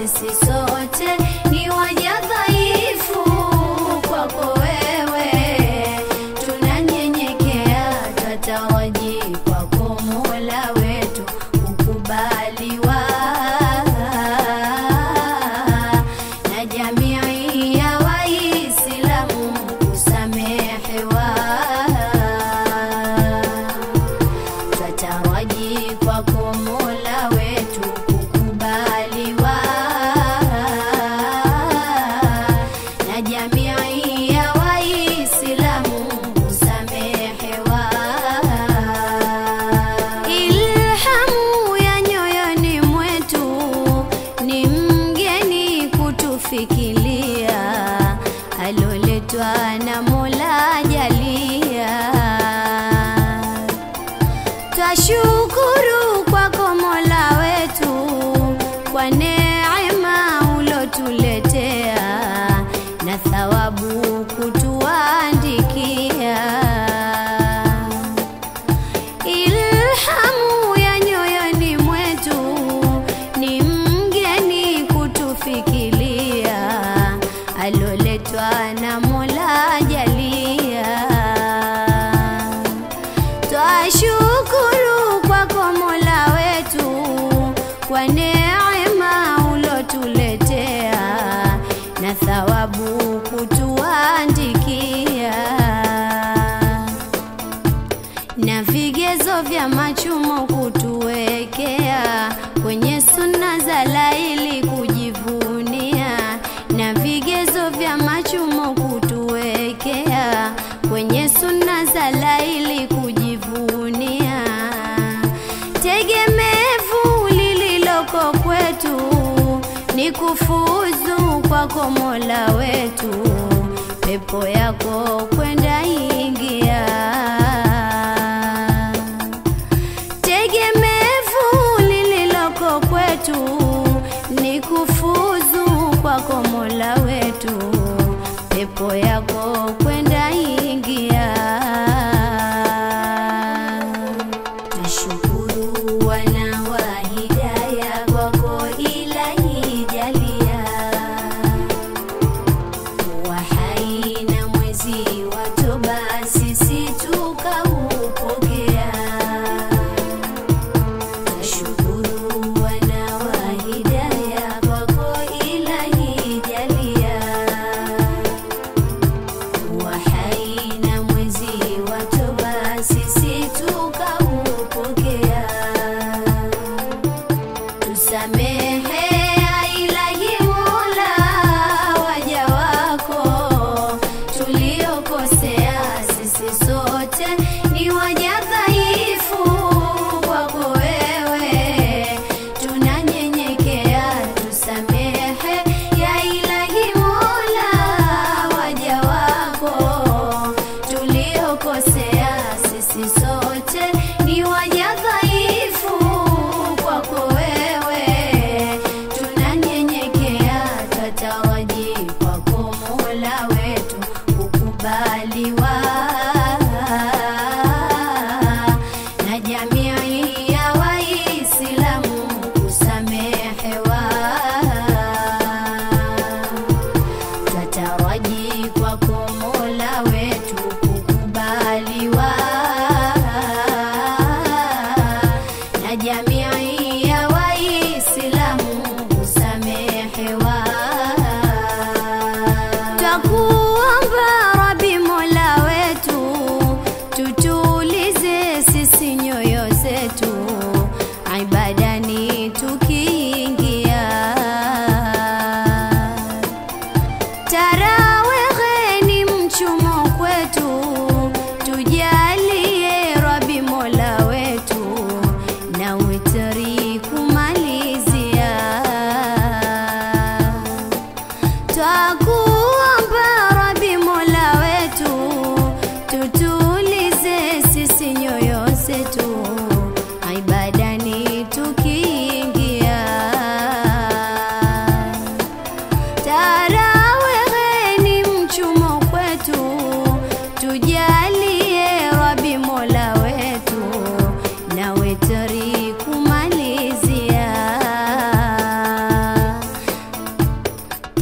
sisi sote ni waja dhaifu kwako wewe tunanyenyekea tataraji kwako mola wetu kukubaliwa na jamii ya waislamu kusamehewa twataraji kwako mola wetu kukubaliwa na jamii ya waislamu kusamehewa ilhamu ya nyoyoni mwetu ni mgeni kutufikilia aloletwa na mola jalia twashukuru kwako mola wetu kwa neema ulotuletea na thawabu kutuandikia ilhamu ya nyoyoni mwetu ni mgeni kutufikilia aloletwa na mola jalia twashukuru kwako mola wetu kwa neema ulotuletea na thawabu kutuandikia na vigezo vya machumo kutuwekea kwenye suna za laili kujivunia na vigezo vya machumo kutuwekea kwenye suna za laili kujivunia tegemevu lililoko kwetu ni kufuzu kwako mola wetu pepo yako kwenda ingia tegemevu lililoko kwetu ni kufuzu kwako mola wetu pepo yako kwenda ingia nashukuru wana wa hidaya kwako ilahi jalia kuwa hai na mwezi wa toba sisi tukaupokea nashukuru wana wa hidaya kwako ilahi jalia kuwa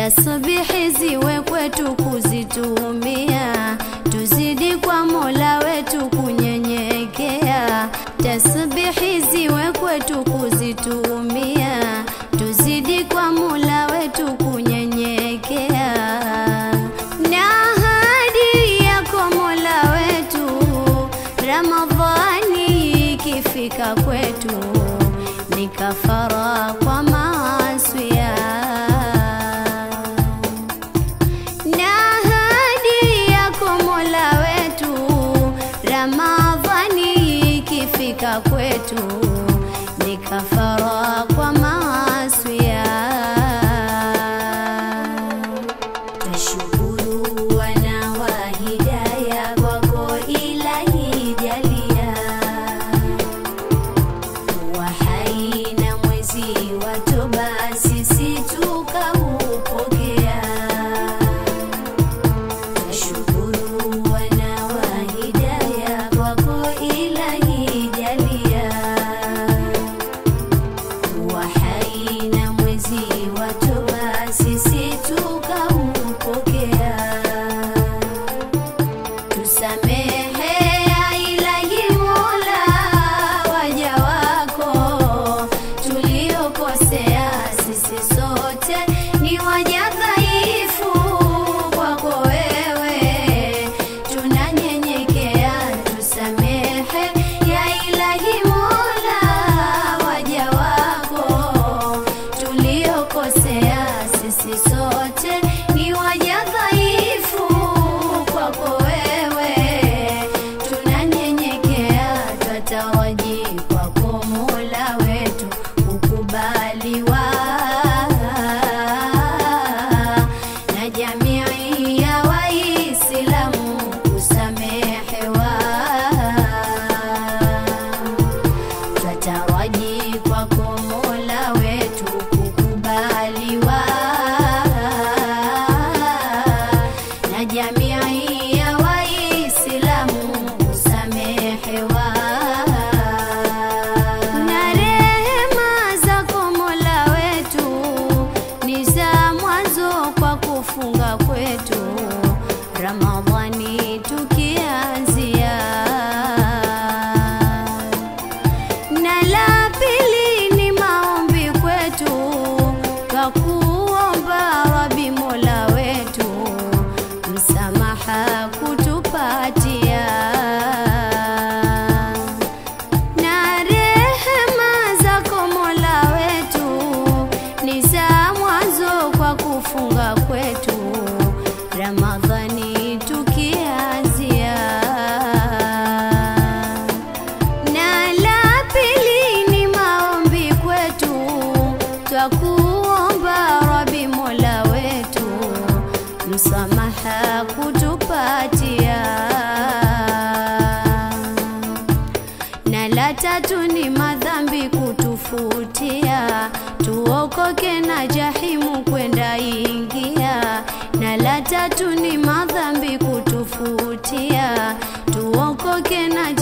tasbihi ziwe kwetu kuzitumia, tuzidi kwa Mola wetu kunyenyekea. Tasbihi ziwe kwetu kuzitumia, tuzidi kwa Mola wetu kunyenyekea. Na ahadi yako Mola wetu, Ramadhani ikifika kwetu ni kafara kwa maasiya na ahadi yako Mola wetu, Ramadhani ikifika kwetu ni kafara kwa maasiya. Tashukuru wana wa hidaya kwako Ilahi jalia wa hai na mwezi wa toba sisi tukaupokea. Tashukuru wana wa hidaya kwako Ilahi jalia wa hai na mwezi wa toba sisi tukaupokea. Tusamehe ya Ilahi Mola, waja wako tuliokosea, sisi sote ni waja dhaifu kwako wewe, tunanyenyekea. Tusamehe ya Ilahi Mola, waja wako tuliokosea, sisi sote ni waja dhaifu kwako wewe, tunanyenyekea, twataraji kwako Mola wetu kukubaliwa na jamii ya Waislamu kusamehewa twataraji kwako Mola wetu kukubaliwa na jamii ya Waislamu kusamehewa na rehema zako Mola wetu ni za mwanzo kwa kufunga kwetu Ramadhani tukianzia na la pili ni maombi kwetu kwa kuomba Rabi Mola wetu msamaha kutupatia na rehema zako Mola wetu ni za mwanzo kwa kufunga kwetu Ramadhani tukianzia na la pili ni maombi kwetu, twakuomba Rabi Mola wetu msamaha kutupatia. Na la tatu ni madhambi kutufutia, tuokoke na jahimu kwenda ingia. Na la tatu ni madhambi kutufutia, tuokoke na